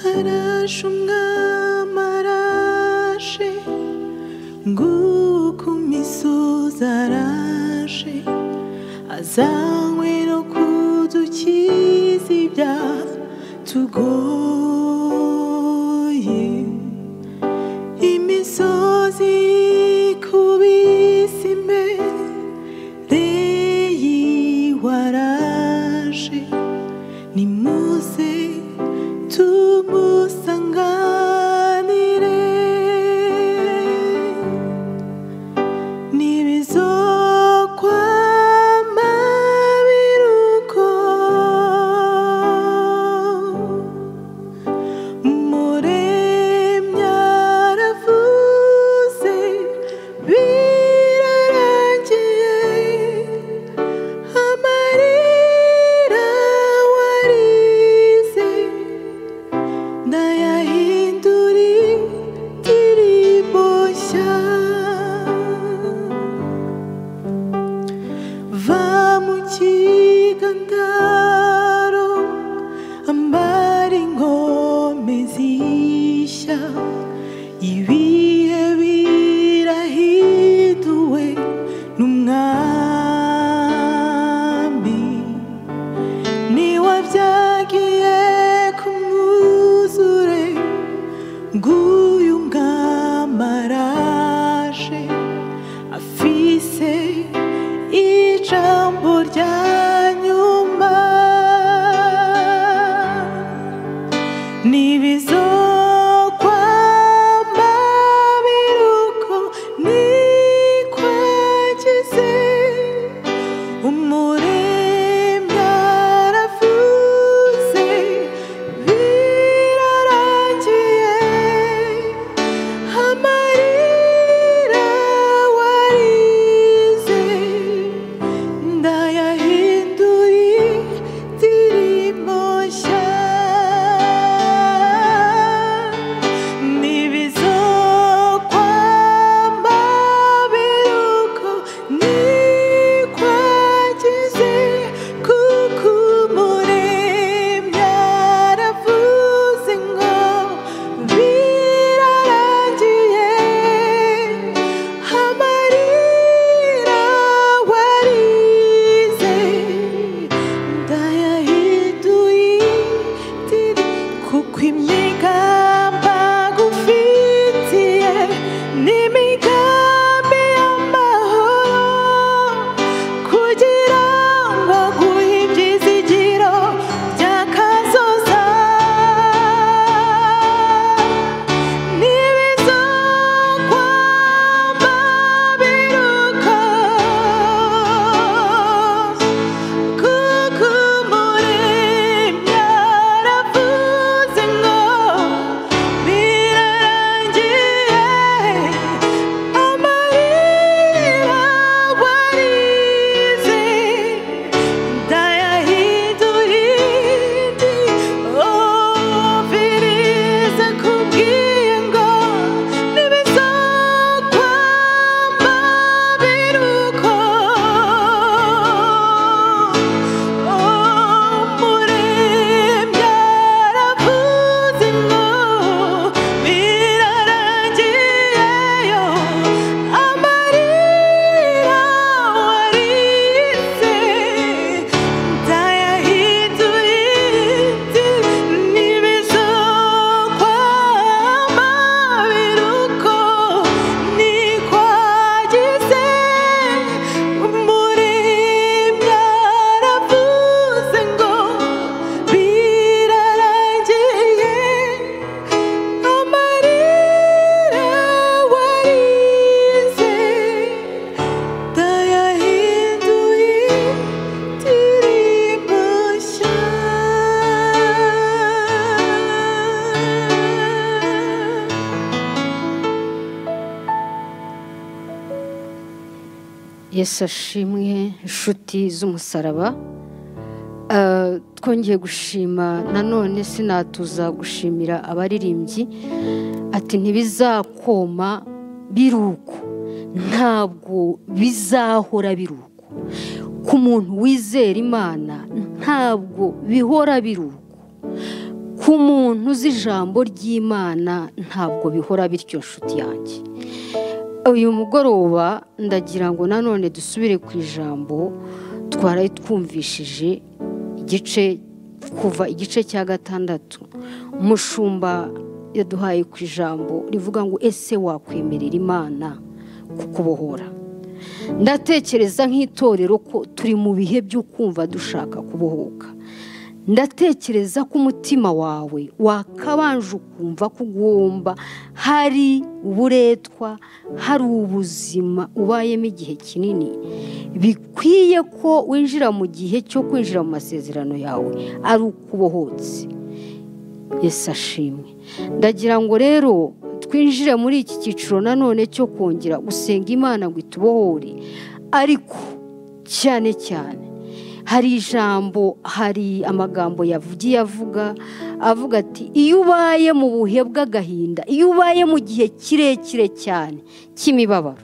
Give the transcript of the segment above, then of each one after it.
ufashe umwami arashe nguku misozi arashe azanywe no kudukiza ibyaha tugoye imisozi ikubise imbere yiwe araje nimuze tumusanganire ntibizokwama biruko umuremyi aravuze birarangiye amarira warize ndayahinduri ndirimbo nshya va mu kigandaro ambara ingome zishya ibihe birahinduwe n'umwami niwabyagiye kumwuzure nguyu mwami araje afise ijambo rya nyuma ntibizokwama biruko nikwagize umuremyi aravuze birarangiye amarira warize ndayahinduri ndirimbo nshya ntibizokwama biruko nikwagize kuko umuremyi aravuze ngo birarangiye amarira warize ndayahinduye ndiri kuko imigamba gufitiye n'imigambi y'amahoro kugira ngo guhe ibyizigiro by'akazoza n'ibizokwama biruka kuko umuremyi aravuze ngo birarangiye amarira warize ndayahindurindi oviriza kubwiye ngo ntibizokwama biruko umuremyi aravuze ngo birarangiyeyo amarira warize ndayahinduye ntibizokwama biruko nikwagize umuremyi aravuze ngo birarangiye amarira warize ndayahinduye ndirimbo nshya Yesu ashimwe inshuti z'umusaraba Eh, twongeye gushima nanone sinatuza gushimira abaririmbyi ati ntibizakoma biruko ntabwo bizahora biruko ku muntu wizera imana ntabwo bihora biruko ku muntu uzi ijambo ry'imana ntabwo bihora bityo nshuti yanjye uyu mugoroba ndagira ngo nanone dusubire ku ijambo twaraye twumvishije igice kuva igice cya gatandatu umushumba yaduhaye ku ijambo rivuga ngo ese wakwemerera imana kukubohora ndatekereza nk'itorero ko turi mu bihe byo kumva dushaka kubohoka ndatekereza ko umutima wawe wakabanje ukumva ko ugomba hari uburetwa hari ubuzima ubayemo igihe kinini bikwiye ko winjira mu gihe cyo kwinjira mu masezerano yawe ari ukubohotse Yesu ashimwe ndagira ngo rero twinjire muri iki cyiciro nanone cyo kongera gusenga imana ngo itubohore ariko cyane cyane hari ijambo hari amagambo yavugiye avuga avuga ati iyo ubaye mu buhe bw'agahinda iyo ubaye mu gihe kirekire cyane cy'imibabaro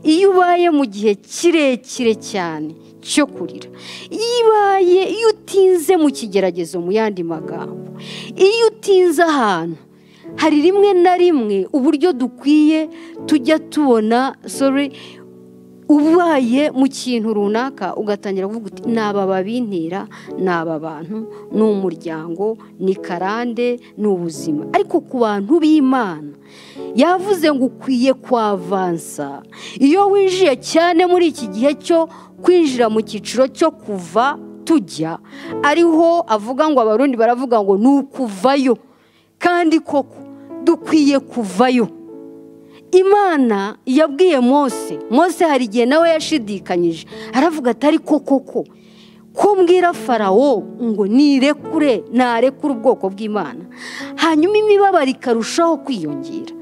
iyo ubaye mu gihe kirekire cyane cyo kurira iyo ibaye iyo utinze mu kigeragezo mu yandi magambo iyo utinze ahantu hari rimwe na rimwe uburyo dukwiye tujya tubona sorry ubaye mu kintu runaka ugatangira kuvuga uti ni aba babintera ni aba bantu ni umuryango ni karande ni ubuzima ariko ku bantu b'imana yavuze ngo ukwiye kwavansa iyo winjiye cyane muri iki gihe cyo kwinjira mu cyiciro cyo kuva tujya ariho avuga ngo abarundi baravuga ngo ni ukuvayo kandi koko dukwiye kuvayo imana yabwiye mose mose hari igihe nawe yashidikanyije aravuga ati ariko koko ko mbwira farawo ngo nirekure narekure ubwoko bw'imana hanyuma imibabaro ikarushaho kwiyongera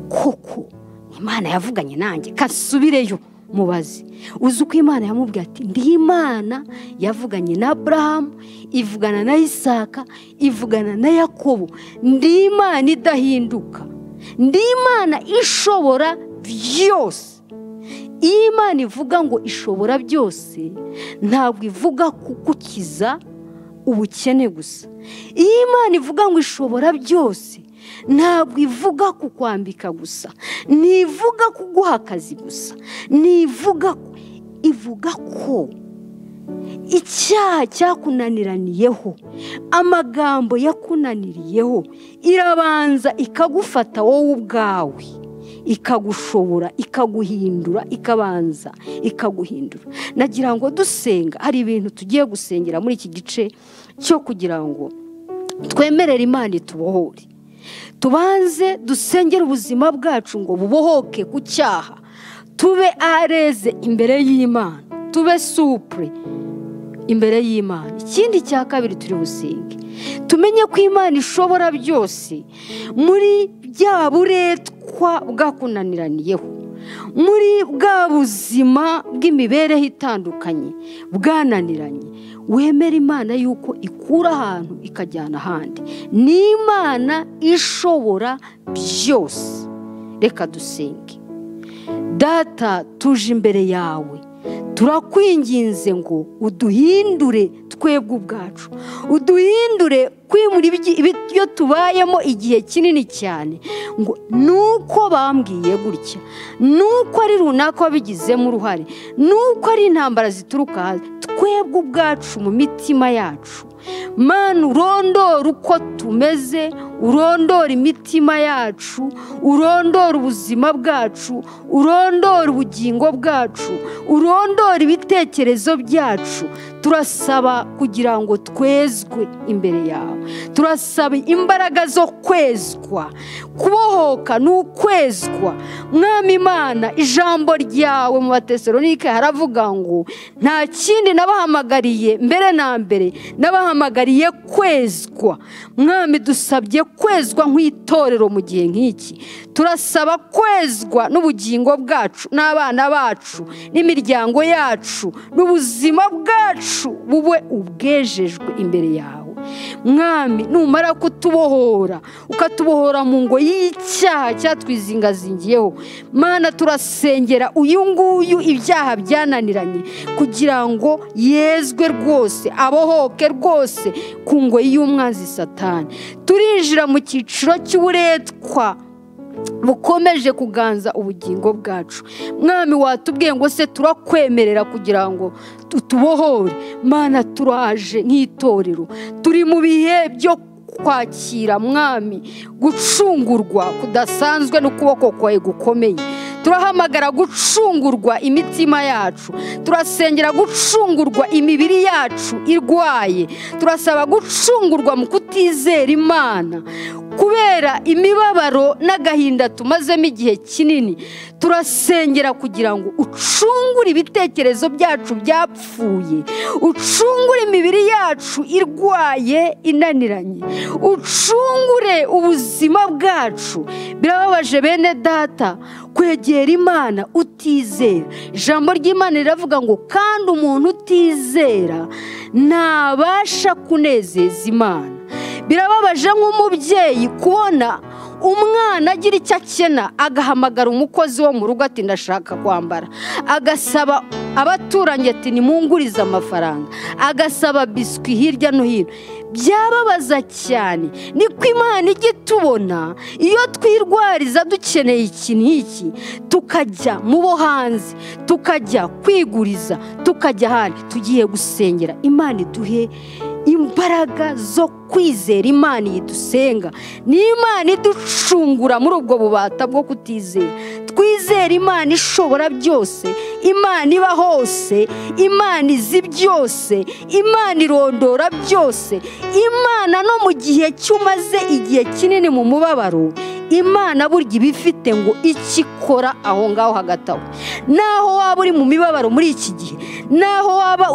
koko imana yavuganye nanjye kasubireyo mubaze uzi uko imana yamubwiye ati ndi imana yavuganye na burahamu ivugana na isaka ivugana na yakobo ndi imana idahinduka ndi imana ishobora byose iyo imana ivuga ngo ishobora byose ntabwo ivuga kugukiza ubukene gusa iyo imana ivuga ngo ishobora byose ntabwo ivuga kukwambika gusa ntivuga kuguha akazi gusa ntivuga ivuga ko icyaha cyakunaniraniyeho amagambo yakunaniriyeho irabanza ikagufata wowe ubwawe ikagushobora ikaguhindura ikabanza ikaguhindura nagira ngo dusenga hari ibintu tugiye gusengera muri iki gice cyo kugira ngo twemerere imana itubohore tubanze dusengere ubuzima bwacu ngo bubohoke ku cyaha tube areze imbere y'imana tube supure imbere y'imana ikindi cya kabiri turi businge tumenye ko imana ishobora byose muri bya buretwa bwakunaniraniyeho muri bwa buzima bw'imibereho itandukanye bwananiranye wemera imana y'uko ikura ahantu ikajyana ahandi ni imana ishobora byose reka dusenge data tuje imbere yawe turakwinginze ngo uduhindure twebwe ubwacu uduhindure kwimura ibyo tubayemo igihe kinini cyane ngo nuko bambwiye gutya nuko ari runaka wabigizemo uruhare nuko ari intambara zituruka hanze twebwe ubwacu mu mitima yacu mani urondora uko tumeze urondora imitima yacu urondora ubuzima bwacu urondora ubugingo bwacu urondora ibitekerezo byacu turasaba kugira ngo twezwe imbere yawe turasaba imbaraga zo kwezwa kubohoka ni ukwezwa mwami imana ijambo ryawe mu batesalonike haravuga ngo nta kindi nabahamagariye mbere na mbere nabahamagariye kwezwa mwami dusabye kwezwa nk'itorero mu gihe nk'iki turasaba kwezwa n'ubugingo bwacu n'abana bacu n'imiryango yacu n'ubuzima bwacu bube ubwejejwe imbere yawe mwami numara kutubohora ukatubohora mu ngo y'icyaha cyatwizingazingiyeho mana turasengera uyu nguyu ibyaha byananiranye kugira ngo yezwe rwose abohoke rwose ku ngo y'umwanzi satani turinjira mu cyiciro cy'uburetwa bukomeje kuganza ubugingo bwacu mwami watubwiye ngo se turakwemerera kugira ngo tutubohore mana turaje nk'itorero turi mu bihe byo kwakira mwami gucungurwa kudasanzwe n'ukuboko kwawe gukomeye turahamagara gucungurwa imitima yacu turasengera gucungurwa imibiri yacu irwaye turasaba gucungurwa mu kutizera imana kubera imibabaro n'agahinda tumazemo igihe kinini turasengera kugira ngo ucungure ibitekerezo byacu byapfuye ucungure imibiri yacu irwaye inaniranye ucungure ubuzima bwacu birababaje bene data kwegera imana utizera ijambo ry'imana riravuga ngo kandi umuntu utizera ntabasha kunezeza imana birababaje nk'umubyeyi kubona umwana agira icyo akena agahamagara umukozi wo mu rugo ati ndashaka kwambara agasaba abaturanyi ati nimungurize amafaranga agasaba biswi hirya no hino byababaza cyane niko imana ijya itubona iyo twirwariza dukeneye iki n'iki tukajya mu bo hanze tukajya kwiguriza tukajya ahandi tugiye gusengera imana iduhe imbaraga zo kwizera imana iyi dusenga ni imana iducungura muri ubwo bubata bwo kutizera twizere imana ishobora byose imana iba hose imana izi byose imana irondora byose imana no mu gihe cy'umaze igihe kinini mu mubabaro imana burya iba ifite ngo ikikora aho ngaho hagati aho naho waba uri mu mibabaro muri iki gihe naho waba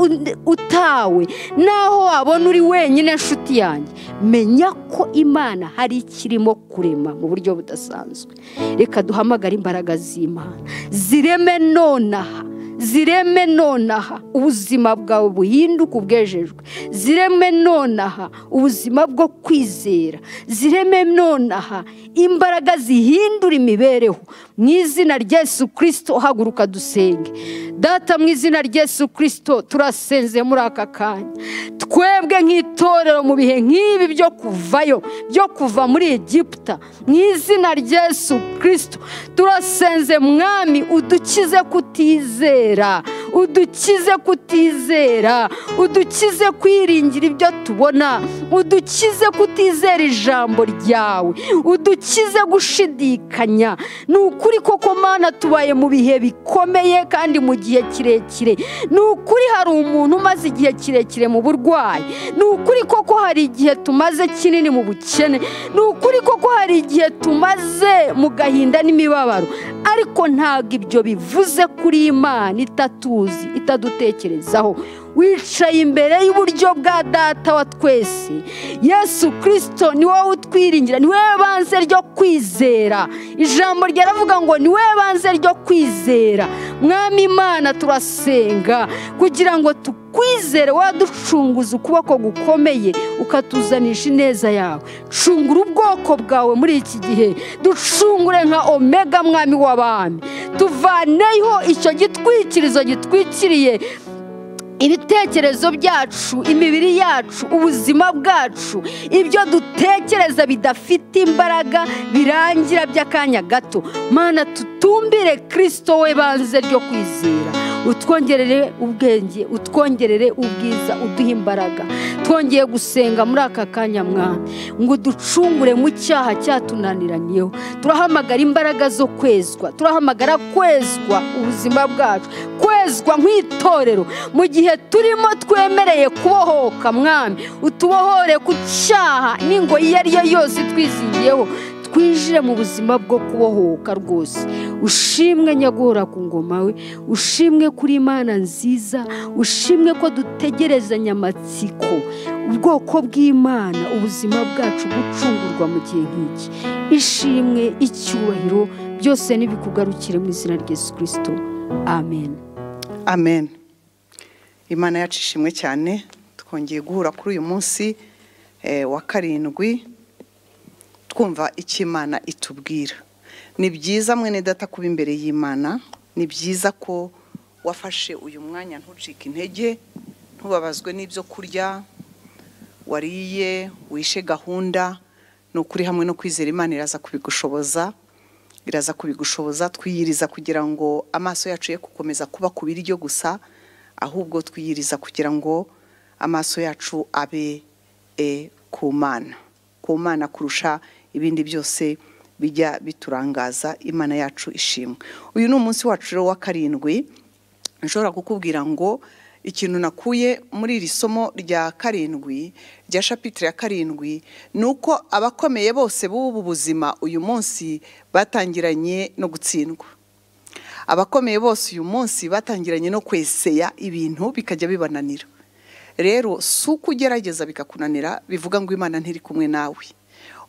utawe naho wabona uri wenyine nshuti yanjye menya ko imana hari ikirimo kurema mu buryo budasanzwe reka duhamagare imbaraga z'imana zireme nonaha zireme nonaha ubuzima bwawe buhinduka ubwejejwe zireme nonaha ubuzima bwo kwizera zireme nonaha imbaraga zihindura imibereho mu izina ry'esu kirisito haguruka dusenge data mu izina ry'esu kirisito turasenze muri aka kanya twebwe nk'itorero mu bihe nk'ibi byo kuvayo byo kuva muri egiputa mu izina ry'esu kirisito turasenze mwami udukize kutizera udukize kutizera udukize kwiringira ibyo tubona udukize kutizera ijambo ryawe udukize gushidikanya ni ukuri koko mana tubaye mu bihe bikomeye kandi mu gihe kirekire ni ukuri hari umuntu umaze igihe kirekire mu burwayi ni ukuri koko hari igihe tumaze kinini mu bukene ni ukuri koko hari igihe tumaze mu gahinda n'imibabaro ariko ntabwo ibyo bivuze kuri imana itatuzi itadutekerezaho wicaye imbere y'uburyo bwa data wa twese yesu kirisito ni wowe utwiringira ni wowe banze ryo kwizera ijambo ryaravuga ngo ni wowe banze ryo kwizera mwami imana turasenga kugira ngo tukwizere waducunguza ukuboko gukomeye ukatuzanisha ineza yawe cungura ubwoko bwawe muri iki gihe ducungure nka omega mwami w'abami tuvaneho icyo gitwikirizo gitwikiriye ibitekerezo byacu imibiri yacu ubuzima bwacu ibyo dutekereza bidafite imbaraga birangira by'akanya gato mana tutumbire kirisito we banze ryo kwizera utwongerere ubwenge utwongerere ubwiza uduhe imbaraga twongeye gusenga muri aka kanya mwana ngo ducungure mu cyaha cyatunaniranyeho turahamagara imbaraga zo kwezwa turahamagara kwezwa ubuzima bwacu kwezwa nk'itorero mu gihe turimo twemereye kubohoka mwami utubohore ku cyaha n'ingo iyo ari yo yose twizingiyeho twinjire mu buzima bwo kubohoka rwose ushimwe nyaguhora ku ngoma we ushimwe kuri imana nziza ushimwe ko dutegerezanya amatsiko ubwoko bw'imana ubuzima bwacu gucungurwa mu gihe nk'iki ishimwe icyubahiro byose ntibikugarukire mu izina rya Yesu kirisito amen amen imana yacu ishimwe cyane twongeye guhura kuri uyu munsi eh, wa karindwi twumva icyo imana itubwira ni byiza mwene data kuba imbere y'imana ni byiza ko wafashe uyu mwanya ntucike intege ntubabazwe n'ibyo kurya wariye wishe gahunda ni ukuri hamwe no kwizera imana iraza kubigushoboza iraza kubigushoboza twiyiriza kugira ngo amaso yacu ye gukomeza kuba ku biryo gusa ahubwo twiyiriza kugira ngo amaso yacu abe e, ku mana ku mana kurusha ibindi byose bijya biturangaza imana yacu ishimwe uyu ni umunsi wacu rero wa karindwi nshobora kukubwira ngo ikintu nakuye muri iri somo rya karindwi rya shapitire ya karindwi ni uko abakomeye bose b'ubu buzima uyu munsi batangiranye no gutsindwa abakomeye bose uyu munsi batangiranye no kweseya ibintu bikajya bibananira rero si uko ugerageza bikakunanira bivuga ngo imana ntiri kumwe nawe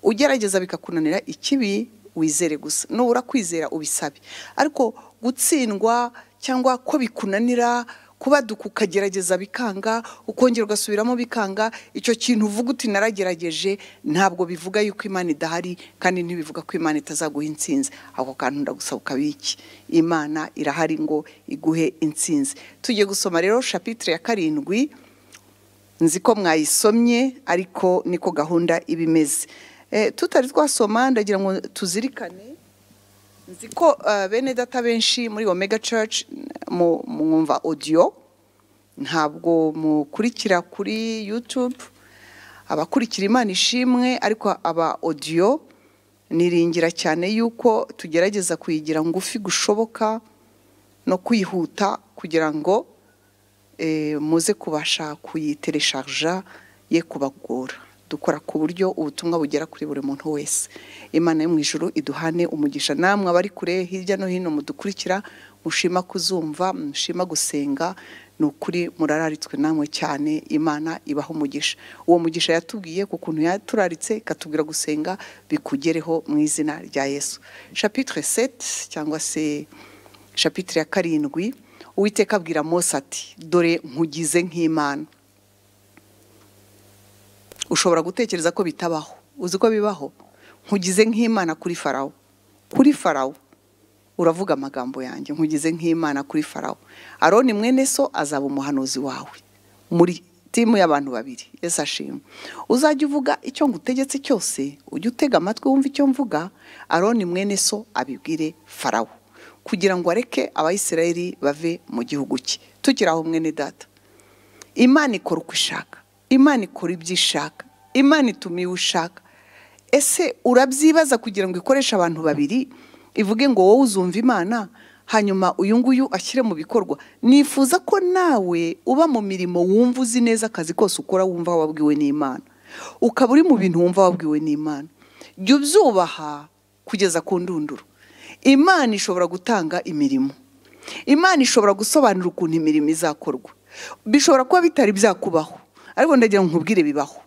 ugerageza bikakunanira ikibi wizere gusa nubura kwizera ubisabe ariko gutsindwa cyangwa ko bikunanira kubaduka ukagerageza bikanga ukongera ugasubiramo bikanga icyo kintu uvuga uti naragerageje ntabwo bivuga yuko imana idahari kandi ntibivuga ko imana itazaguha insinzi ako kantu ndagusaba ukabiki imana irahari ngo iguhe insinzi tugiye gusoma rero shapitire ya karindwi nzi ko mwayisomye ariko niko gahunda iba imeze Eh, tutari twasoma ndagira ngo tuzirikane nzi ko eh, bene data benshi muri omega church mu- mwumva audio ntabwo mukurikira kuri youtube abakurikira imana ishimwe ariko aba audio niringira cyane yuko tugerageza kuyigira ngufi gushoboka no kwihuta kugira ngo eh, muze kubasha kuyitereshaja ye kubagora dukora ku buryo ubutumwa bugera kuri buri muntu wese imana yo mu ijuru iduhane umugisha namwe abari kure hirya no hino mudukurikira mushima kuzumva mushima gusenga ni ukuri murararitswe namwe cyane imana ibaho umugisha uwo mugisha yatubwiye ku kuntu yaturaritse ikatubwira gusenga bikugereho mu izina rya yesu chapitre 7 cyangwa se shapitire ya karindwi uwiteka abwira mose ati dore nkugize nk'imana ushobora gutekereza ko bitabaho uzi ko bibaho nkugize nk'imana kuri farawo kuri farawo uravuga amagambo yanjye nkugize nk'imana kuri farawo aroni mwene so azaba umuhanuzi wawe muri timu y'abantu babiri yesu ashima uzajya uvuga icyo ngutegetse cyose ujye utega amatwi wumve icyo mvuga aroni mwene so abibwire farawo kugira ngo areke abayisirayeli bave mu gihugu cye tukiri aho mwene data imana ikora uko ishaka imana ikora ibyo ishaka imana ituma iwe ushaka ese urabyibaza kugira ngo ikoreshe abantu babiri ivuge ngo wowe uzumva imana hanyuma uyu nguyu ashyire mu bikorwa nifuza ko nawe uba mu mirimo wumva uzi neza akazi kose ukora wumva wabwiwe n'imana ukaba uri mu bintu wumva wabwiwe n'imana jya ubyubaha kugeza ku ndunduro imana ishobora gutanga imirimo imana ishobora gusobanura ukuntu imirimo izakorwa bishobora kuba bitari byakubaho ariko ndagira ngo nkubwire bibaho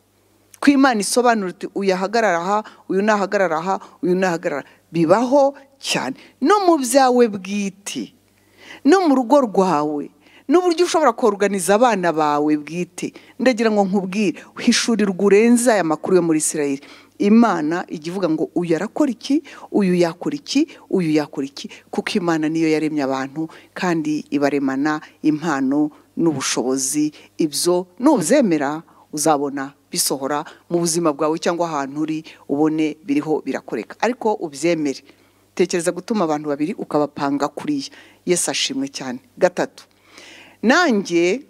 ko imana isobanura uti uyu ahagarara aha uyu nahagarara aha uyu nahagarara bibaho cyane no mu byawe bwite no mu rugo rwawe n'uburyo ushobora koruganiza abana bawe bwite ndagira ngo nkubwire hishurirwa urenze aya makuru yo muri isirayeli imana ijya ivuga ngo uyu arakora iki uyu yakora iki uyu yakora iki kuko imana niyo yaremye abantu kandi ibaremana impano n'ubushobozi ibyo nubyemera uzabona bisohora mu buzima bwawe cyangwa ahantu uri ubone biriho birakoreka ariko ubyemere tekereza gutuma abantu babiri ukabapanga kuriya yesu ashimwe cyane gatatu nanjye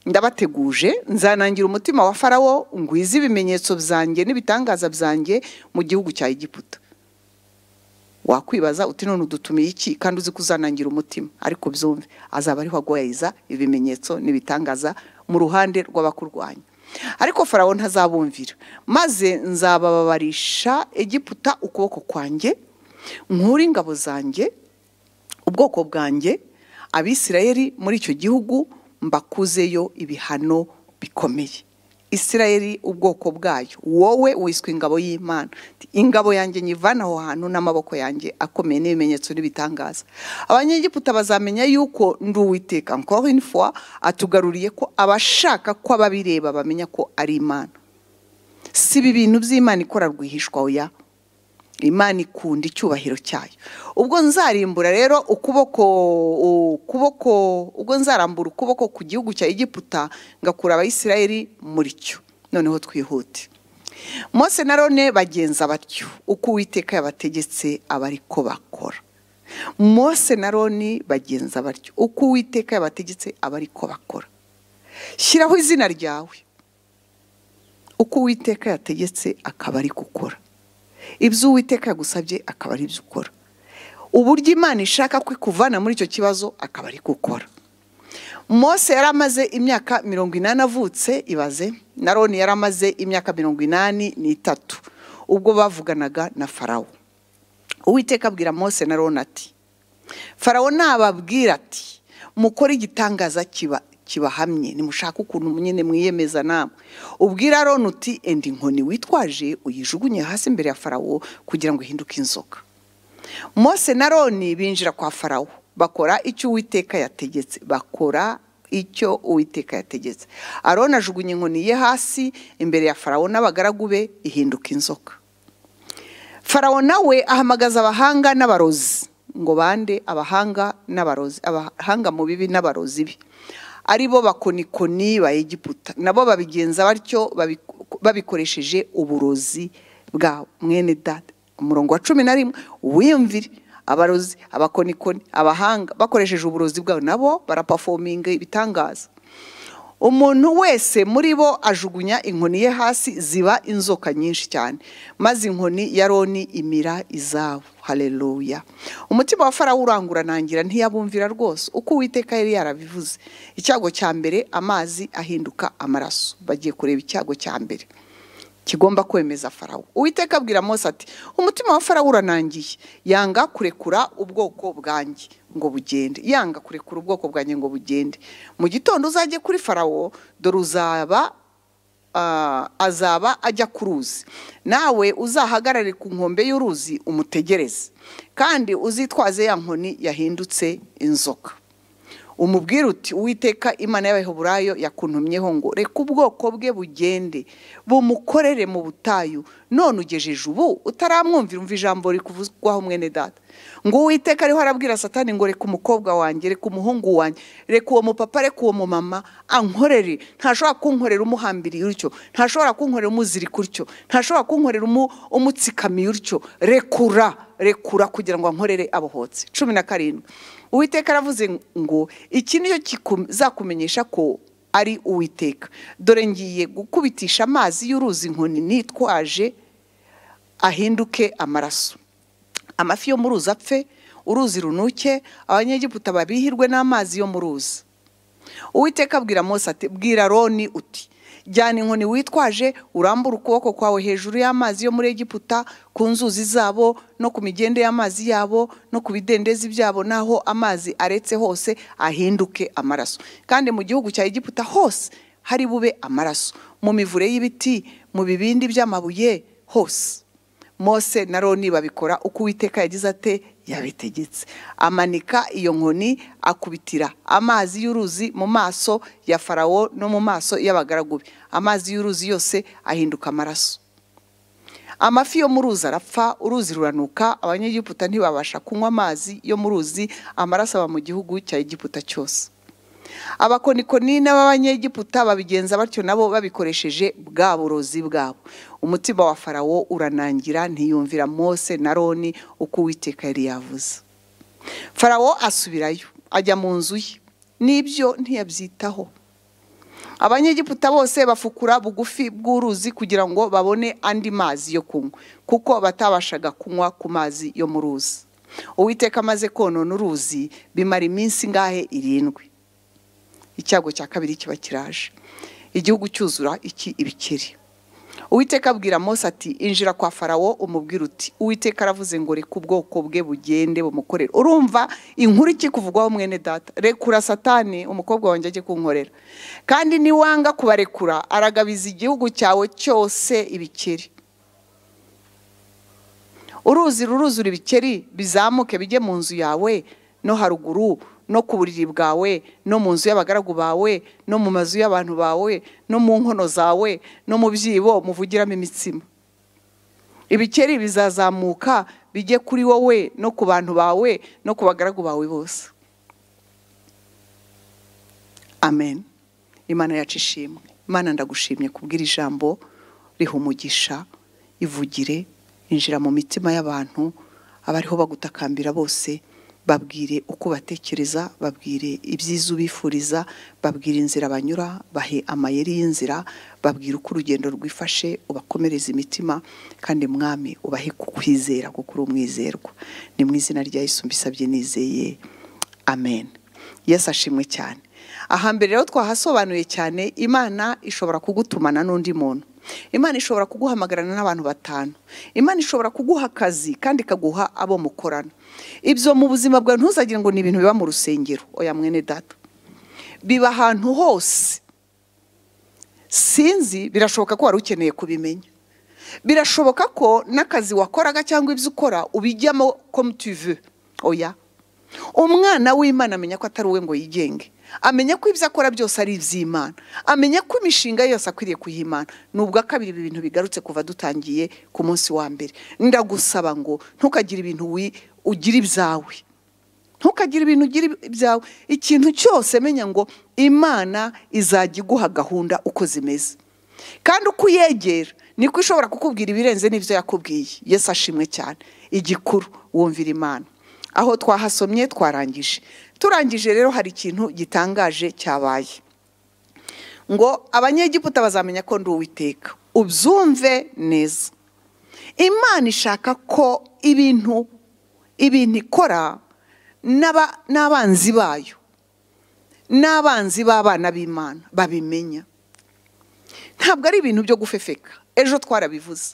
ndabateguje nzanangira umutima wa farawo ngwize ibimenyetso byanjye n'ibitangaza byanjye mu gihugu cya egiputa wakwibaza uti none udutumiye iki kandi uzi ko uzanangira umutima ariko byumve azaba ariho agoyeza ibimenyetso n'ibitangaza mu ruhande rw'abakurwanya ariko farawo ntazabumvira maze nzabababarisha egiputa ukuboko kwanjye nkure ingabo zanjye ubwoko bwanjye abisirayeli muri icyo gihugu mbakuzeyo ibihano bikomeye isirayeli ubwoko bwayo wowe wiswe ingabo y'imana Ati, ingabo yanjye nyivana aho hantu n'amaboko yanjye akomeye n'ibimenyetso n'ibitangaza abanyegiputa bazamenya yuko ndi uwiteka encore une fois atugaruriye ko abashaka ko ababireba bamenya ko ari imana si ibi bintu by'imana ikora rwihishwa oya imana ikunda icyubahiro cyayo ubwo nzarimbura rero ukuboko ukuboko ubwo nzarambura ukuboko ku gihugu cya egiputa ngakura abayisirayeli muri cyo noneho twihute Mose na rone bagenza batyo uko uwiteka yabategetse aba ariko bakora Mose na roni bagenza batyo uko uwiteka yabategetse aba ariko bakora shyiraho izina ryawe uko uwiteka yategetse akaba ari gukora ibyo uwiteka yagusabye akaba ari byo ukora uburyo imana ishaka ko ikuvana muri icyo kibazo akaba ari gukora Mose yari amaze imyaka mirongo inani avutse ibaze na roni yari amaze imyaka mirongo inani n'itatu ubwo bavuganaga na farawo uwiteka abwira Mose na roni ati farawo nababwira ati mukore igitangaza kiba kibahamye nimushaka ukuntu nyine mwiyemeza namwe ubwira roni uti enda inkoni witwaje uyijugunye hasi imbere ya farawo kugira ngo ihinduke inzoka Mose na roni binjira kwa farawo bakora icyo uwiteka yategetse bakora icyo uwiteka yategetse aroni ajugunya inkoni ye hasi imbere ya farawo n'abagaragu be ihinduka inzoka farawo nawe ahamagaza abahanga n'abarozi ngo bande abahanga n'abarozi abahanga mu bibi n'abarozi be ari bo bakonikoni ba egiputa nabo babigenza batyo babi- babikoresheje uburozi bwa mwene data umurongo wa cumi na rimwe wiyumvire abarozi abakonikoni abahanga bakoresheje uburozi bwabo nabo barapafominga ibitangaza umuntu wese muri bo ajugunya inkoni ye hasi ziba inzoka nyinshi cyane maze inkoni ya roni imira izabu hareruya umutima wa farawo urangura ntangira ntiyabumvira rwose uko uwiteka yari yarabivuze icyago cya mbere amazi ahinduka amaraso bagiye kureba icyago cya mbere kigomba kwemeza farawo uwiteka abwira mose ati umutima wa farawo uranangiye yanga kurekura ubwoko bwanjye ngo bugende yanga kurekura ubwoko bwanjye ngo bugende mu gitondo uzajye kuri farawo dore uzaba ah, azaba ajya ku ruzi nawe uzahagarare ku nkombe y'uruzi umutegereze kandi uzitwaze ya nkoni yahindutse inzoka umubwira uti uwiteka imana y'abaheburayo yakuntumyeho ngo reka ubwoko bwe bugende bumukorere mu butayu none ugejeje ubu utaramwumvira umva ijambo rikuvugwaho mwene data ngo uwiteka ariho arabwira satani ngo reka umukobwa wanjye reka umuhungu wanjye reka uwo mupapa reka uwo mumama ankorere ntashobora kunkorera umuhambiriye utyo ntashobora kunkorera umuzirika utyo ntashobora kunkorera umu- umutsikamiye utyo rekura rekura kugira ngo ankorere abohotse cumi na karindwi uwiteka aravuze ngo iki nicyo kizakumenyesha ko ari uwiteka dore ngiye gukubitisha amazi y'uruzi inkoni nitwaje ahinduke amaraso amafi yo mu ruzi apfe uruzi runuke abanyegiputa babihirwe n'amazi yo mu ruzi uwiteka abwira mose ati bwira roni uti jyana inkoni witwaje urambure ukuboko kwawe hejuru y'amazi yo muri egiputa ku nzuzi zabo no ku migende y'amazi yabo no ku bidendezi byabo n'aho amazi aretse hose ahinduke amaraso kandi mu gihugu cya egiputa hose hari bube amaraso mu mivure y'ibiti mu bibindi by'amabuye hose mose na roni babikora uko uwiteka yagize ate yabitegetse amanika iyo nkoni akubitira amazi y'uruzi mu maso ya farawo no mu maso y'abagaragu be amazi y'uruzi yose ahinduka amaraso amafi yo mu ruzi arapfa uruzi ruranuka abanyegiputa ntibabasha kunywa amazi yo mu ruzi amaraso aba mu gihugu cya egiputa cyose abakonikoni n'abanyegiputa babigenza batyo nabo babikoresheje bwa burozi bwabo umutima wa farawo uranangira ntiyumvira mose na roni uko uwiteka yari yavuze farawo asubirayo ajya mu nzu ye n'ibyo ntiyabyitaho abanyegiputa bose bafukura bugufi bw'uruzi kugira ngo babone andi mazi yo kunywa kuko batabashaga kunywa ku mazi yo mu ruzi uwiteka amaze konona uruzi bimara iminsi ingahe irindwi icyago cya kabiri kiba kiraje igihugu cyuzura iki ibikeri uwiteka abwira mose ati injira kwa farawo umubwira uti uwiteka aravuze ngo reka ubwoko bwe bugende bumukorere urumva inkuru ikikuvugwaho mwene data rekura satani umukobwa wanjye ajye kunkorera kandi niwanga kubarekura aragabiza igihugu cyawe cyose ibikeri uruzi ruruzura ibikeri bizamuke bijye mu nzu yawe no haruguru no ku buriri bwawe no mu nzu y'abagaragu bawe no mu mazu y'abantu bawe no mu nkono zawe no mu byibo muvugiramo imitsima ibikeri bizazamuka bijye kuri wowe no ku bantu bawe no ku bagaragu bawe bose amen imana yacu ishimwe imana ndagushimye kubwira ijambo riha umugisha ivugire injira mu mitima y'abantu abariho bagutakambira bose babwire uko batekereza babwire ibyiza ubifuriza babwire inzira banyura bahe amayeri y'inzira babwire uko urugendo rwifashe ubakomereza imitima kandi mwami ubahe kukwizera kuko uri umwizerwa ni mu izina rya Yesu mbisabye nizeye amen yesu ashimwe cyane ahambere rero twahasobanuye cyane imana ishobora kugutumana n'undi muntu imana ishobora kuguhamagarana n'abantu batanu imana ishobora kuguha akazi kandi ikaguha abo mukorana ibyo mu buzima bwawe ntuzagire ngo ni ibintu biba mu rusengero oya mwene data biba ahantu hose sinzi birashoboka ko wari ukeneye kubimenya birashoboka ko n'akazi wakoraga cyangwa ibyo ukora ubijyamo komutive oya umwana w'imana amenya ko atari uwe ngo yigenge amenya ko ibyo akora byose ari iby'imana amenya ko imishinga yose akwiriye kuyimana nubwo kabiri ibi bintu bigarutse kuva dutangiye ku munsi wa mbere ndagusaba ngo ntukagire ibintu ugira ibyawe ntukagire ibintu ugira ibyawe ikintu cyose menya ngo imana izajya iguha gahunda uko zimeze kandi uko uyegera niko ishobora kukubwira ibirenze n'ibyo yakubwiye yesu ashimwe cyane igikuru wumvira imana aho twahasomye twarangije turangije rero hari ikintu gitangaje cyabaye ngo abanyegiputa bazamenya ko ndi uwiteka ubyumve neza imana ishaka ko ibintu ibintu ikora n'abanzi bayo n'abanzi b'abana b'imana babimenya ntabwo ari ibintu byo gufefeka ejo twarabivuze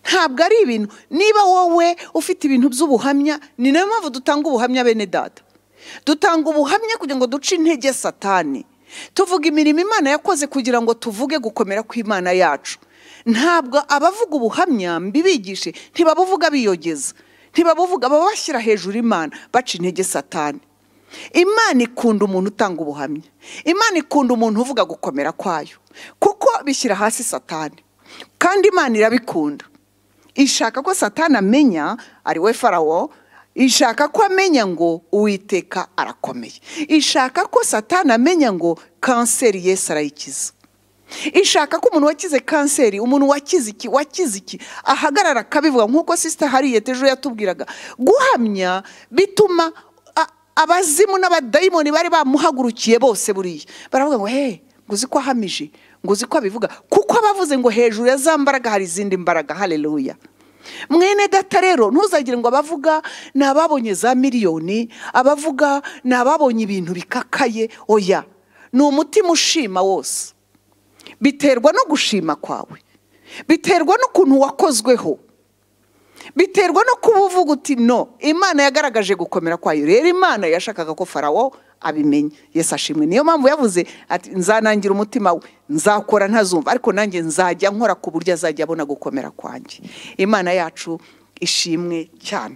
ntabwo ari ibintu niba wowe ufite ibintu by'ubuhamya ni nayo mpamvu dutanga ubuhamya bene data dutanga ubuhamya kugira ngo duce intege satani tuvuga imirimo imana yakoze kugira ngo tuvuge gukomera kw'imana yacu ntabwo abavuga ubuhamya mbibigishe ntibabuvuga biyogeza ntibabuvuga baba bashyira hejuru imana baca intege satani imana ikunda umuntu utanga ubuhamya imana ikunda umuntu uvuga gukomera kwayo kuko bishyira hasi satani kandi imana irabikunda ishaka ko satani amenya ari we farawo ishaka ko amenya ngo uwiteka arakomeye ishaka ko satani amenya ngo kanseri yesu arayikiza ishaka ko umuntu wakize kanseri umuntu wakize iki wakize iki ahagarara akabivuga nk'uko sisita hariyete ejo yatubwiraga guhamya bituma abazimu n'abadayimoni bari bamuhagurukiye bose buriya baravuga ngo he ngo uzi ko ahamije ngo uzi ko abivuga kuko abavuze ngo hejuru ya za mbaraga hari izindi mbaraga hareruya mwene data rero ntuzagire ngo abavuga ni ababonye za miliyoni abavuga ni ababonye ibintu bikakaye oya ni umutima ushima wose biterwa no gushima kwawe biterwa n'ukuntu wakozweho biterwa no kuba uvuga uti no imana yagaragaje gukomera kwayo rero imana yashakaga ko farawo abimenya yesu ashimwe niyo mpamvu yavuze ati nzanangira umutima we nzakora ntazumva ariko nanjye nzajya nkora ku buryo azajya abona gukomera kwanjye imana yacu ishimwe cyane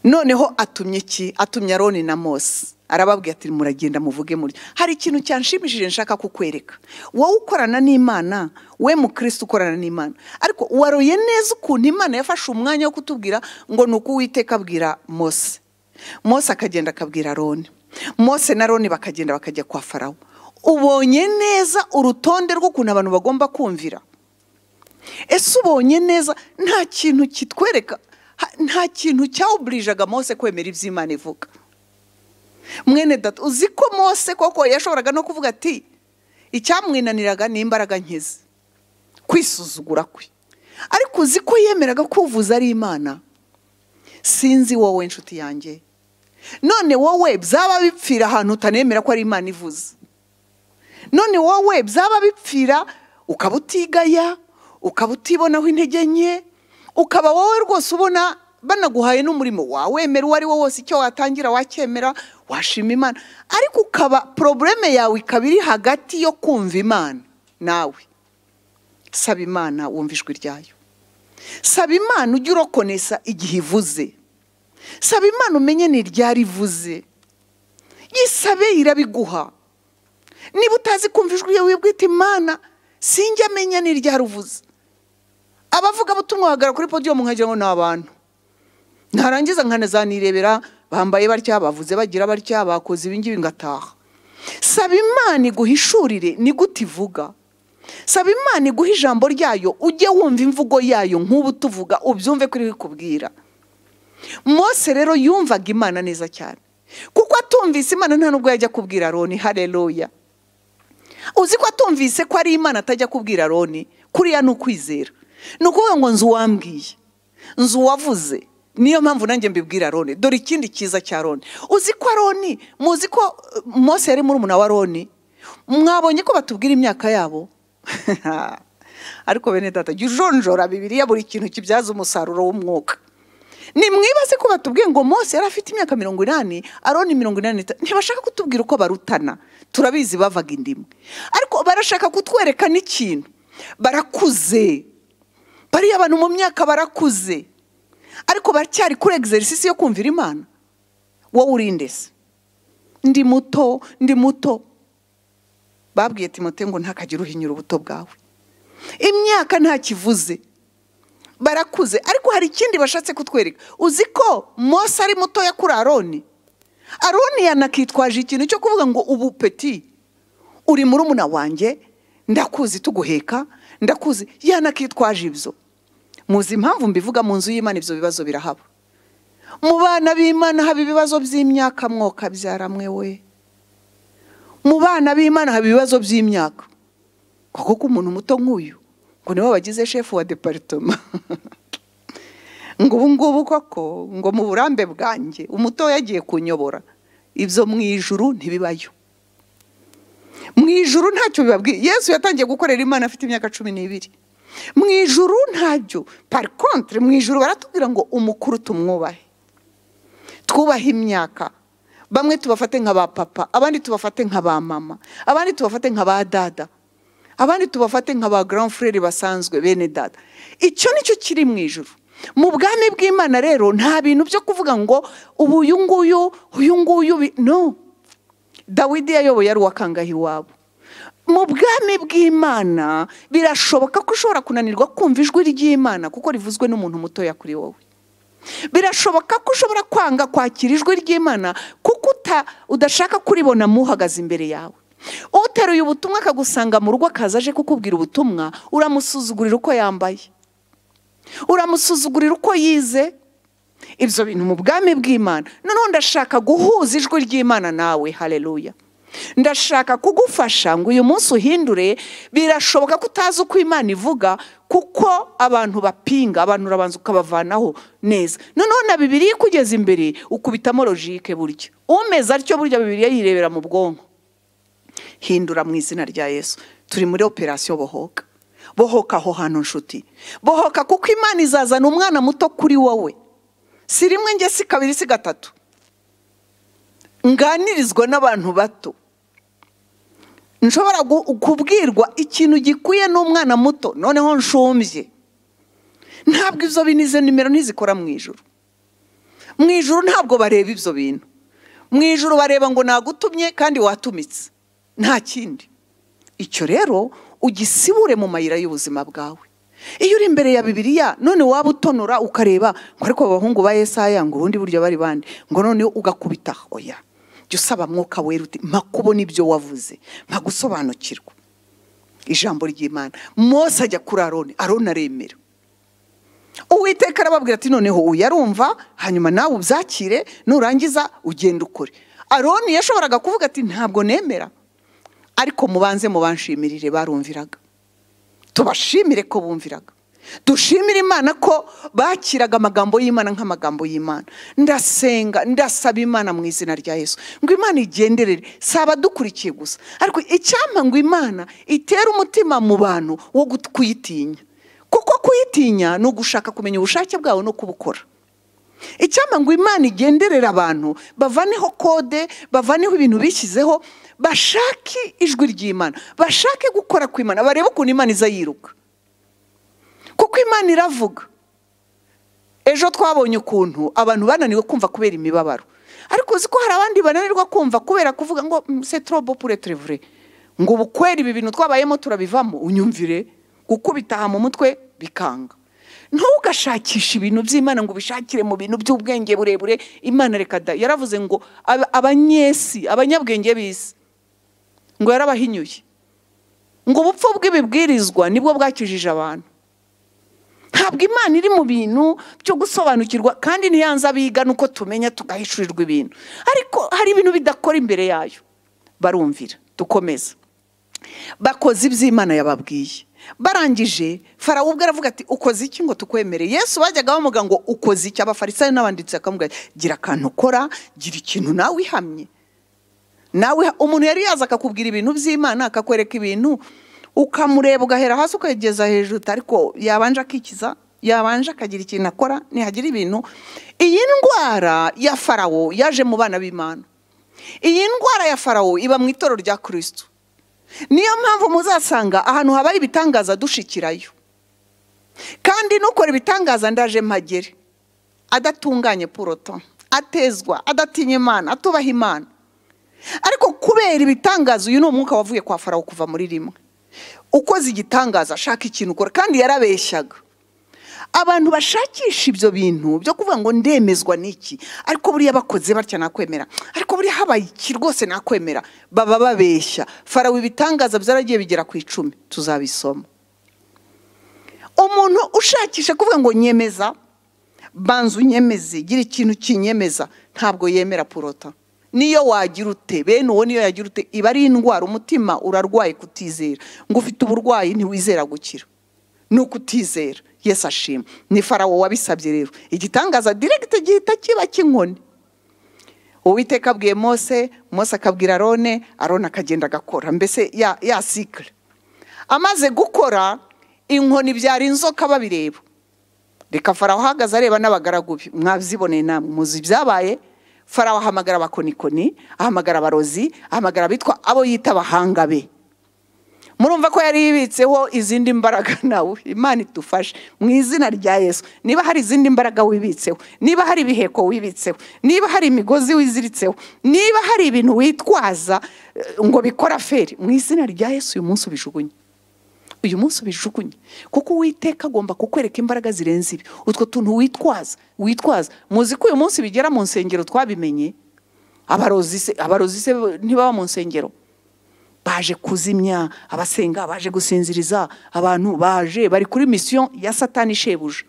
noneho atumye iki atumye aroni na mose arababwira ati muragenda muvuge muri hari ikintu cyanshimishije nshaka kukwereka wowe ukorana n'imana we mukirisi ukorana n'imana ariko waroye neza ukuntu imana yafashe umwanya wo kutubwira ngo ni uko uwiteka abwira mose mose akagenda akabwira roni mose na roni bakagenda bakajya kwa farawo ubonye neza urutonde rw'ukuntu abantu bagomba kumvira ese ubonye neza nta kintu kitwereka nta kintu cyawuburijaga mose kwemera iby'imana ivuga mwene data uzi ko mose koko yashoboraga no kuvuga ati icyamwinaniraga ni imbaraga nk'izi kwisuzugura kwe ariko uzi ko yemeraga kuvuza ari imana sinzi wowe inshuti yanjye none wowe byaba bipfira ahantu utanemera ko ari imana ivuze none wowe byaba bipfira ukaba utigaya ukaba utibonaho intege nke ukaba wowe rwose ubona banaguhaye n'umurimo wawemera uwo ari wo wose icyo watangira wacyemera washima imana ariko ukaba porobureme yawe ikaba iri hagati yo kumva imana nawe saba imana wumva ijwi ryayo saba imana ujye urokonesa igihe ivuze saba imana umenye ni ryari ivuze yisabe irabiguha niba utazi kumva ijwi yawe bwite imana sinjya amenya ni ryari uvuze abavugabutumwa bahagarara kuri podiyumu nkagira ngo ni abantu narangiza nkanazanirebera bambaye batya bavuze bagira batya bakoze ibingibi ngataha saba imana iguhishurire ni gute ivuga saba imana iguhe ijambo ryayo ujye wumva imvugo yayo nk'ubu tuvuga ubyumve ko iri kubwira mose rero yumvaga imana neza cyane kuko atumvise imana nta nubwo yajya kubwira roni hareruya uzi ko atumvise ko ari imana atajya kubwira roni kuriya ni ukwizera ni ukuvuga ngo nzu uwambwiye nzu uwavuze niyo mpamvu nanjye mbibwira roni dore ikindi cyiza cya roni uzi ko roni muzi ko uh, mose yari muri umuna wa roni mwabonye ko batubwira imyaka yabo ariko bene data jya ujonjora bibiriya buri kintu kibyaza umusaruro w'umwuka nimwibaze ko batubwiye ngo mose yari afite imyaka mirongo inani aroni mirongo inani n'itanu ntibashaka kutubwira uko barutana turabizi bavaga indimu ariko barashaka kutwereka n'ikintu barakuze bariya bantu mu myaka barakuze ariko baracyari kuri egiserisisi yo kumvira imana wowe urinde se ndi muto ndi muto babwiye timote ngo ntakagire uhinyura ubuto bwawe imyaka ntakivuze barakuze ariko hari ikindi bashatse kutwereka uzi ko mose ari mutoya kuri aroni aroni yanakitwaje ikintu cyo kuvuga ngo ubu peti uri murumuna wanjye ndakuzi tuguheka ndakuzi yanakitwaje ibyo muzi impamvu mbivuga mu nzu y'imana ibyo bibazo birahaba mu bana b'imana haba ibibazo by'imyaka mwoka byaramwe we mu bana b'imana haba ibibazo by'imyaka kuko ko umuntu muto nk'uyu ngo niwe wagize shefu wa deparitoma ngo ubu ngubu koko ngo mu burambe bwanjye umuto yagiye kunyobora ibyo mu ijuru ntibibayo mu ijuru ntacyo bibabwiye yesu yatangiye gukorera imana afite imyaka cumi n'ibiri mu ijuru ntabyo parikontire mu ijuru baratubwira ngo umukuru tumwubahe twubahe imyaka bamwe tubafate nka ba papa abandi tubafate nka ba mama abandi tubafate nka ba dada abandi tubafate nka ba garamfurere basanzwe bene dada icyo nicyo kiri mu ijuru mu bwami bw'imana rero nta bintu byo kuvuga ngo ubu uyu nguyu uyu nguyu bi- no dawidi yayoboye ari uwakangahe iwabo mu bwami bw'imana birashoboka ko ushobora kunanirwa kumva ijwi ry'imana kuko rivuzwe n'umuntu mutoya kuri wowe birashoboka ko ushobora kwanga kwakira ijwi ry'imana kuko uta- udashaka kuribona mu uhagaze imbere yawe uteruye ubutumwa akagusanga mu rugo akaza aje kukubwira ubutumwa uramusuzugurira uko yambaye uramusuzugurira uko yize ibyo bintu mu bwami bw'imana noneho ndashaka guhuza ijwi ry'imana nawe hareruya ndashaka kugufasha ngo uyu munsi uhindure birashoboka ko utazi uko imana ivuga kuko abantu bapinga abantu urabanza ukabavanaho neza noneho na bibiriya ikugeze imbere ukubitamo logike burya umeze atyo burya bibiriya yirebera mu bwonko hindura mu izina rya yesu turi muri operasiyo bohoka bohoka aho hantu nshuti bohoka kuko imana izazana umwana muto kuri wowe si rimwe njye si kabiri si gatatu nganirizwa n'abantu bato nshobora gu- kubwirwa ikintu gikwiye n'umwana muto noneho nshumbye ntabwo ibyo bintu izo nimero ntizikora mu ijoro mu ijoro ntabwo bareba ibyo bintu mu ijoro bareba ngo nagutumye kandi watumitse nta kindi icyo rero ugisibure mu mayira y'ubuzima bwawe iyo uri imbere ya bibiriya none waba utonora ukareba ngo ariko abahungu ba esaya ngo ubundi buryo bari bande ngo noneho ugakubita oya jya usaba mwuka wera uti mpa kubona ibyo wavuze mpa gusobanukirwa ijambo ry'imana mose ajya kuri aroni aroni aremera uwiteka arababwira ati noneho uyu arumva hanyuma nawe ubyakire nurangiza ugenda ukore aroni yashoboraga kuvuga ati ntabwo nemera ariko mubanze mubanshimirire barumviraga tubashimire ko bumviraga dushimire imana ko bakiraga amagambo y'imana nk'amagambo y'imana ndasenga ndasaba imana mu izina rya yesu ngo imana igenderere si abadukurikiye gusa ariko icyampa ngo imana itere umutima mu bantu wo gut- kuyitinya kuko kuyitinya ni ugushaka kumenya ubushake bwawe no kubukora icyampa ngo imana igenderera abantu bavaneho kode bavaneho ibintu bishyizeho bashake ijwi ry'imana bashake gukora kw'imana barebe ukuntu imana iza yiruka kuko imana iravuga ejo twabonye ukuntu abantu bananiwe kumva kubera imibabaro ariko uzi ko hari abandi bananirwa kumva kubera kuvuga ngo setorobo pure terevure ngo ubu kwera ibi bintu twabayemo turabivamo unyumvire gukubitaha mu mutwe bikanga ntugashakishe ibintu by'imana ngo ubishakire mu bintu by'ubwenge burebure imana reka da yaravuze ngo aba- abanyesi abanyabwenge b'isi ngo yarabahinyuye ngo ubupfu bw'ibibwirizwa nibwo bwakijije abantu ntabwo imana iri mu bintu byo gusobanukirwa kandi ntiyanze abiga nuko tumenya tugahishurirwa ibintu ariko hari ibintu bidakora imbere yayo barumvira dukomeza bakoze iby'imana yababwiye barangije farawo ubwe aravuga ati ukoze iki ngo tukwemere yesu bajyaga bamuga ngo ukoze iki abafarisayo n'abanditsi bakamubwira ati, gira akantu ukora gira ikintu nawe ihamye nawe umuntu yari yaza akakubwira ibintu by'imana akakwereka ibintu ukamureba ugahera hasi ukageza hejuru ariko yabanje akikiza yabanje akagira ikintu akora ntihagira ibintu iyi ndwara ya farawo yaje mu bana b'imana iyi ndwara ya farawo iba mu itoro rya kirisitu niyo mpamvu muzasanga ahantu habaye ibitangaza dushikirayo kandi nukora ibitangaza ndaje mpagere adatunganye puroto atezwa adatinya imana atubaha imana ariko kubera ibitangaza uyu ni umwuka wavuye kwa farawo kuva muri rimwe ukoze igitangaza ashaka ikintu ukora kandi yarabeshyaga abantu bashakisha ibyo bintu byo kuvuga ngo ndemezwa n'iki ariko buriya bakoze batya nakwemera ariko buriya habaye iki rwose nakwemera baba babeshya farawo ibitangaza byaragiye bigera ku icumi tuzabisoma umuntu ushakisha kuvuga ngo nyemeza banza unyemeze gira ikintu kinyemeza ntabwo yemera purota niyo wagira ute bene uwo niyo yagira ute iba ari indwara umutima urarwaye kutizera ngo ufite uburwayi ntiwizera gukira ni ukutizera yesu ashima ni farawo wabisabye rero igitangaza diregite gihita kiba cy'inkoni uwiteka abwiye mose mose akabwira arone arone akagenda agakora mbese ya ya sikire amaze gukora inkoni byari inzoka babireba reka farawo ahagaze areba n'abagaragu be mwabiboneye namwe muzi ibyabaye farawo ahamagara abakonikoni ahamagara abarozi ahamagara abitwa abo yita abahanga be murumva ko yari yibitseho izindi mbaraga nawe imana idufashe mu izina rya yesu niba hari izindi mbaraga wibitseho niba hari ibiheko wibitseho niba hari imigozi wiziritseho niba hari ibintu witwaza eh, ngo bikora feri mu izina rya yesu uyu munsi ubijugunye uyu munsi ubijugunye kuko uwiteka agomba kukwereka imbaraga zirenze ibi utwo tuntu witwaza witwaza muzi ko uyu munsi bigera mu nsengero twabimenye abarozi se- abarozi se ntibaba mu nsengero baje kuzimya abasenga baje gusinziriza abantu baje bari kuri misiyo ya satani shebuja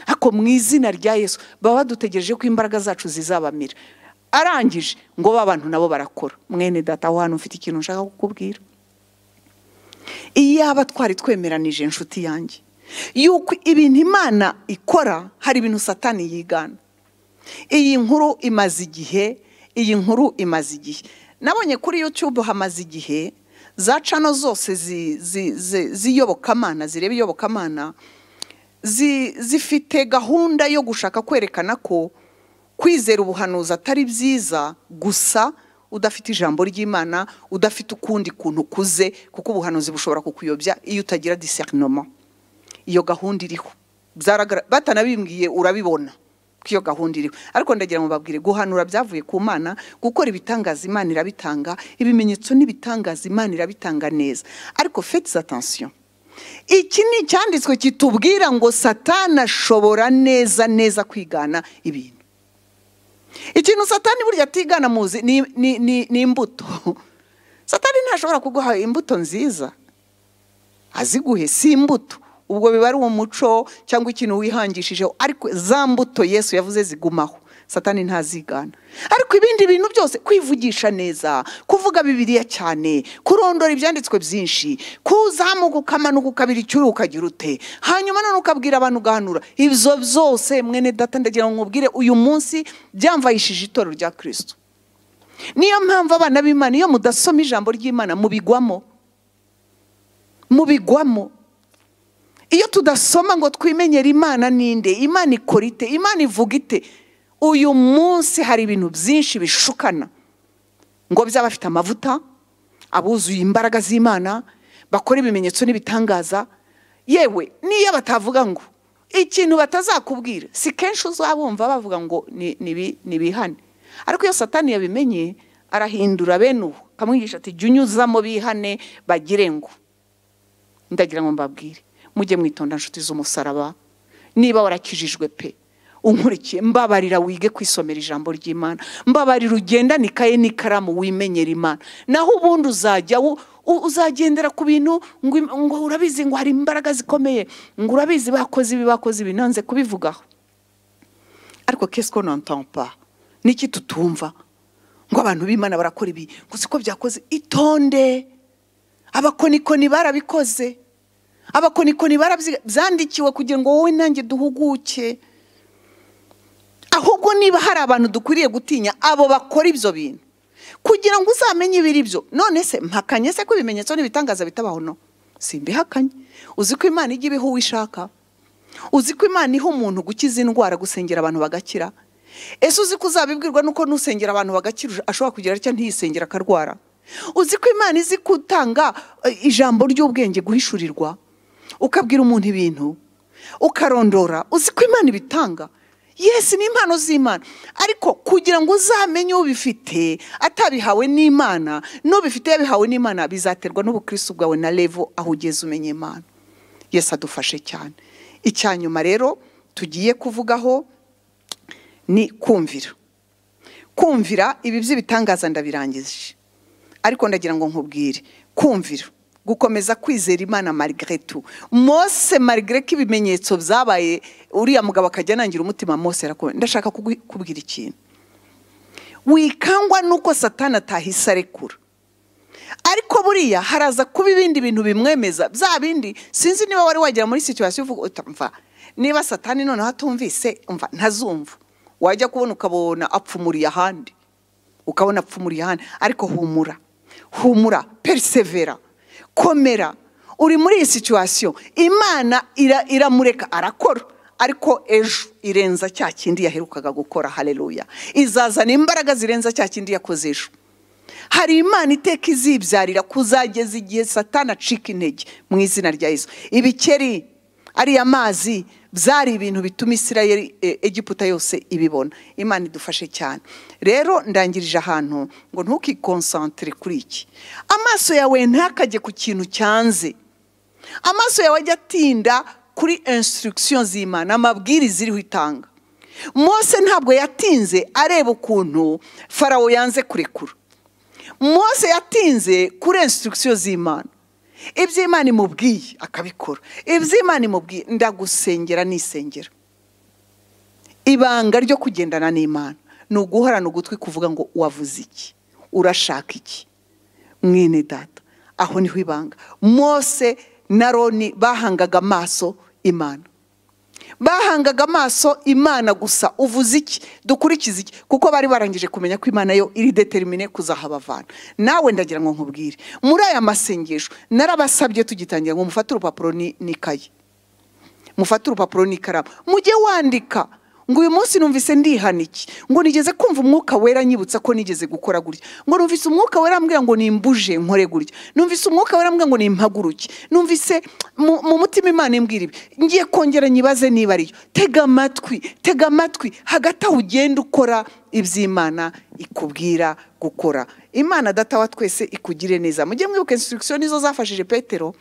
ariko mu izina rya yesu baba badutegereje ko imbaraga zacu zizabamira arangije ngo ba bantu nabo barakora mwene data aho hantu ufite ikintu nshaka kukubwira iyaba twari twemeranije inshuti yanjye yuko ibintu imana ikora hari ibintu satani yigana iyi nkuru imaze igihe iyi nkuru imaze igihe nabonye kuri yutube hamaze igihe za cano zose zi- zi- zi- z'iyobokamana zireba iyobokamana zi- zifite gahunda yo gushaka kwerekana ko kwizera ubuhanuzi atari byiza gusa udafite ijambo ry'imana udafite ukundi kuntu ukuze kuko ubuhanuzi bushobora kukuyobya iyo utagira diserinoma iyo gahunda iriho Byaragra- batanabimbwiye urabibona ko iyo gahunda iriho ariko ndagira ngo babwire guhanura byavuye ku mana gukora ibitangaza imana irabitanga ibimenyetso n'ibitangaza imana irabitanga neza ariko fete atansiyo iki ni icyanditswe kitubwira ngo satana ashobora neza neza kwigana ibintu ikintu satani burya atigana muzi ni, ni, ni, ni imbuto satani ntashobora kuguha imbuto nziza aziguhe si imbuto ubwo biba ari umuco cyangwa ikintu wihangishije ariko za mbuto yesu yavuze zigumaho satani ntazigana ariko ibindi bintu byose kwivugisha neza kuvuga bibiliya cyane kurondora ibyanditswe byinshi kuzamuka ukamanuka ukabira icyuya ukagira ute hanyuma none ukabwira abantu ugahanura ibyo byose mwene data ndagira ngo nkubwire uyu munsi byamvayishije itorero rya kirisitu niyo mpamvu abana b'imana iyo mudasoma ijambo ry'imana mubigwamo mubigwamo iyo tudasoma ngo twimenyere imana ninde imana ikora ite imana ivuga ite uyu munsi hari ibintu byinshi bishukana ngo by'abafite amavuta abuzuye imbaraga z'imana bakora ibimenyetso n'ibitangaza yewe n'iyo batavuga ngo ikintu batazakubwira si kenshi uzabumva bavuga ngo ni- ni bi- ni bihane ariko iyo satani yabimenye arahindura bene ubu akamwigisha ati jya unyuzamo bihane bagire ngo ndagira ngo mbabwire mujye mwitonda inshuti z'umusaraba niba warakijijwe pe unkurikiye mbabarira wige kwisomera ijambo ry'imana mbabarira ugendane ikaye n'ikaramu wimenyera imana naho ubundi uzajya u- u- uzagendera ku bintu ngo im- ngo urabizi ngo hari imbaraga zikomeye ngo urabizi bakoze ibi bakoze ibi nanze kubivugaho ariko kesi ko nontompa niki tutumva ngo abantu b'imana barakora ibi ngo siko byakoze itonde abakonikoni barabikoze abakonikoni barabyandikiwe kugira ngo wowe nanjye duhuguke ahubwo niba hari abantu dukwiriye gutinya abo bakora ibyo bintu kugira ngo uzamenye ibiri byo none se mpakanye se ko ibimenyetso n'ibitangaza bitabaho no simbihakanye uzi ko imana ijya ibiha uwo ishaka uzi ko imana iha umuntu gukiza indwara gusengera abantu bagakira ese uzi ko uzabibwirwa nuko nusengera abantu bagakira ashobora kugira atya ntiyisengera akarwara uzi ko imana izi kutanga eh, ijambo ry'ubwenge guhishurirwa ukabwira umuntu ibintu ukarondora uzi ko imana ibitanga yesi ni impano z'imana ariko kugira ngo uzamenye ubifite atabihawe n'imana n'ubifite yabihawe n'imana bizaterwa n'ubukristo bwawe na revo aho ugeze umenya imana yesi adufashe cyane icya nyuma rero tugiye kuvugaho ni kumvira kumvira ibi by'ibitangaza ndabirangije ariko ndagira ngo nkubwire kumvira gukomeza kwizera imana marigare tu mose marigare ko ibimenyetso byabaye uriya mugabo akajya anangira umutima mose arakomeye ndashaka kugu- kubwira ikintu wikangwa nuko satani atahise arekura ariko buriya haraza kuba ibindi bintu bimwemeza bya bindi sinzi niba wari wagera muri situwasiyo uvuga uti mva niba satani noneho atumvise mva ntazumva wajya kubona ukabona apfumuriye ahandi ukabona apfumuriye ahandi ariko humura humura perisevera komera uri muri iyi situwasiyo imana ira- iramureka arakora ariko ejo irenza cya kindi yaherukaga gukora hareruya izazana imbaraga zirenza cya kindi yakoze ejo hari imana iteka izibyarira kuzageza igihe satana acika intege mu izina rya yesu ibikeri ariya mazi byari ibintu bituma isirayeli e, egiputa yose ibibona imana idufashe cyane rero ndangirije ahantu ngo ntukikonsantire kuri iki amaso yawe ntakajye ku kintu cyanze amaso yawe ajya atinda kuri instruction z'imana amabwiriza iriho itanga mose ntabwo yatinze areba ukuntu farawo yanze kurekura mose yatinze kuri instruction z'imana ibyo imana imubwiye akabikora ibyo imana imubwiye ndagusengera nisengera ibanga ryo kugendana n'imana ni uguhorana ugutwi kuvuga ngo wavuze iki urashaka iki mwene data aho niho ibanga mose na roni bahangaga amaso imana bahangaga amaso imana gusa uvuze iki dukurikize iki kuko bari barangije kumenya ko imana yo iri determine kuzahabavana nawe ndagira ngo nkubwire muri aya masengesho narabasabye tugitangira ngo mufate urupapuro ni- n'ikayi mufate urupapuro n'ikaramu mujye wandika ngo uyu munsi numvise ndihana iki ngo nigeze kumva umwuka wera nyibutsa ko nigeze gukora gutya ngo numvise umwuka wera ambwira ngo nimbuje nkore gutya numvise umwuka wera ambwira ngo nimpaguruke numvise mu mu mutima imana imbwira ibi ngiye kongera nyibaze niba ariyo tega amatwi tega amatwi hagati aho ugenda ukora iby'imana ikubwira gukora imana data wa twese ikugire neza mujye mwibuka instruction nizo zafashije petero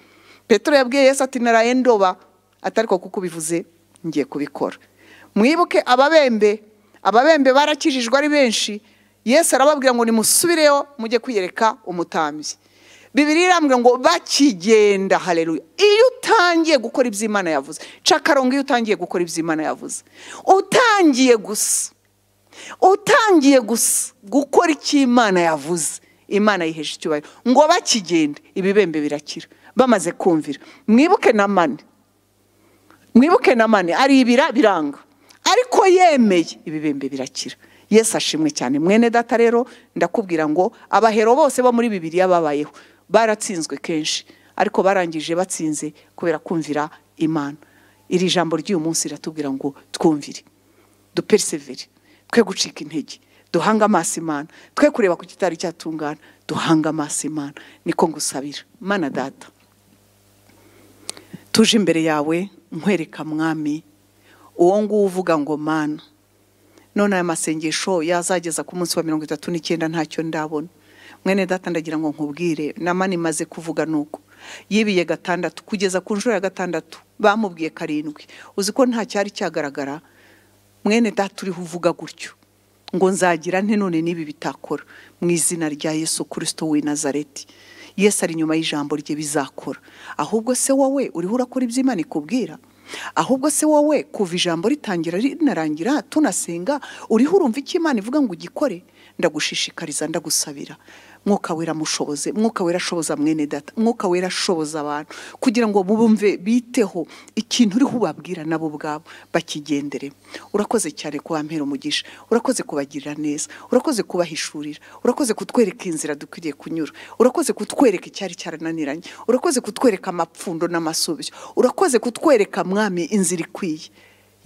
petero yabwiye yesu ati naraye ndoba atari ko kuko ubivuze ngiye kubikora mwibuke ababembe ababembe barakijijwe ari benshi yesu arababwira ngo nimusubireyo mujye kwiyereka umutambyi bibiri irambwira ngo bakigenda hareruya iyo utangiye gukora iby'imana yavuze cakarongo iyo utangiye gukora iby'imana yavuze utangiye gusa utangiye gusa gukora icyo imana yavuze imana yiheje icyubahiro ngo bakigende ibibembe birakira bamaze kumvira mwibuke na mani mwibuke na mani ari ibira biranga ariko yemeye ibibembe birakira yesu ashimwe cyane mwene data rero ndakubwira ngo abahero bose bo muri bibiriya babayeho baratsinzwe kenshi ariko barangije batsinze kubera kumvira imana iri jambo ry'uyu munsi riratubwira ngo twumvire duperisevere twe gucika intege duhange amaso imana twe kureba ku kitari cyatungana duhange amaso imana niko ngusabira mana data tuje imbere yawe nkwereka mwami uwo nguwo uvuga ngo mana none aya masengesho yazageza ku munsi wa mirongo itatu n'icyenda ntacyo ndabona mwene data ndagira ngo nkubwire namani imaze kuvuga nuko yibiye gatandatu kugeza ku nshuro ya gatandatu bamubwiye karindwi uzi ko nta cyari cyagaragara mwene data uriho uvuga gutyo ngo nzagira nte none n'ibi bitakora mu izina rya yesu kirisito w'i nazareti yesu ari inyuma y'ijambo rye bizakora ahubwo se wowe uriho urakora iby'imana ikubwira ahubwo se wowe kuva ijambo ritangira rinarangira tunasenga uriho urumva icyo imana ivuga ngo ugikore ndagushishikariza ndagusabira mwuka wera mushoboze mwuka wera ashoboza mwene data mwuka wera ashoboza abantu kugira ngo bumve biteho ikintu uriho ubabwira nabo ubwabo bakigendere urakoze cyane kuba mpera umugisha urakoze kubagirira neza urakoze kubahishurira urakoze kutwereka inzira dukwiriye kunyura urakoze kutwereka icyari cyarananiranye urakoze kutwereka amapfundo n'amasubizo urakoze kutwereka mwami inzira ikwiye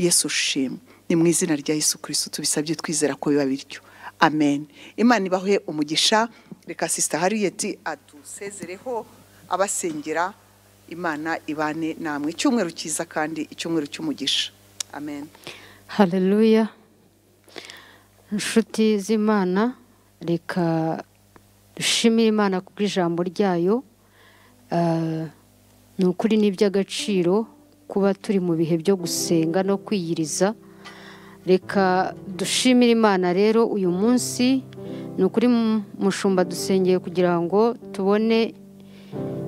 yesu ushima ni mu izina rya yesu kirisito tubisabye twizera ko biba bityo amen imana ibahe umugisha reka sisita hariyeti adusezereho abasengera imana ibane namwe icyumweru cyiza kandi icyumweru cy'umugisha amen hareruya inshuti z'imana reka dushimire imana ku bw'ijambo ryayo Ah, ni ukuri ni iby'agaciro kuba turi mu bihe byo gusenga no kwiyiriza reka dushimire imana rero uyu munsi ni ukuri mu- mushumba dusengeye kugira ngo tubone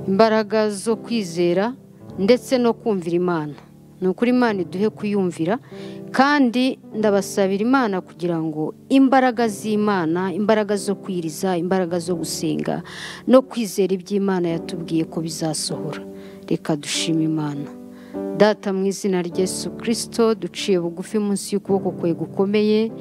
imbaraga zo kwizera ndetse no kumvira imana ni ukuri imana iduhe kuyumvira kandi ndabasabira imana kugira ngo imbaraga z'imana imbaraga zo kwiriza imbaraga zo gusenga no kwizera iby'imana yatubwiye ko bizasohora reka dushima imana data mu izina rya Yesu kirisito duciye bugufi munsi y'ukuboko kwe gukomeye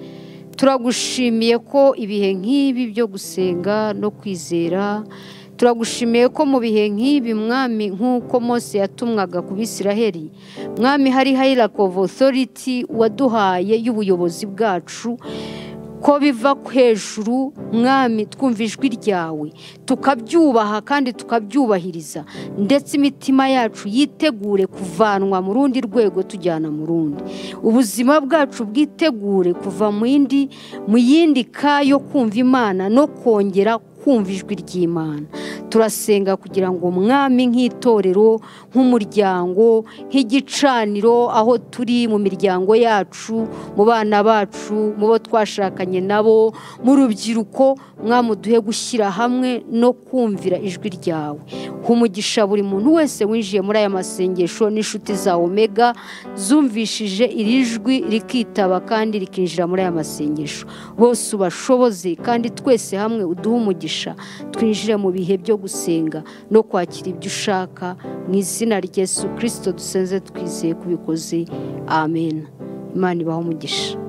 turagushimiye ko ibihe nk'ibi byo gusenga no kwizera turagushimiye ko mu bihe nk'ibi mwami nk'uko mose yatumwaga ku bisiraheri mwami hari hayirako otoriti waduhaye y'ubuyobozi bwacu ko biva hejuru mwami twumva ijwi ryawe tukabyubaha kandi tukabyubahiriza ndetse imitima yacu yitegure kuvanwa mu rundi rwego tujyana mu rundi ubuzima bwacu bwitegure kuva mu yindi mu yindi ka yo kumva imana no kongera kumva ijwi ry'imana turasenga kugira ngo mwami nk'itorero nk'umuryango nk'igicaniro aho turi mu miryango yacu mu bana bacu mu bo twashakanye nabo mu rubyiruko mwami uduhe gushyira hamwe no kumvira ijwi ryawe umugisha buri muntu wese winjiye muri aya masengesho n'inshuti za omega zumvishije iri jwi rikitaba kandi rikinjira muri aya masengesho bose ubashoboze kandi twese hamwe uduhe umugisha twinjire mu bihe byo gusenga no kwakira ibyo ushaka mu izina rya Yesu kirisito dusenze twizeye kubikoze amen imana ibaho umugisha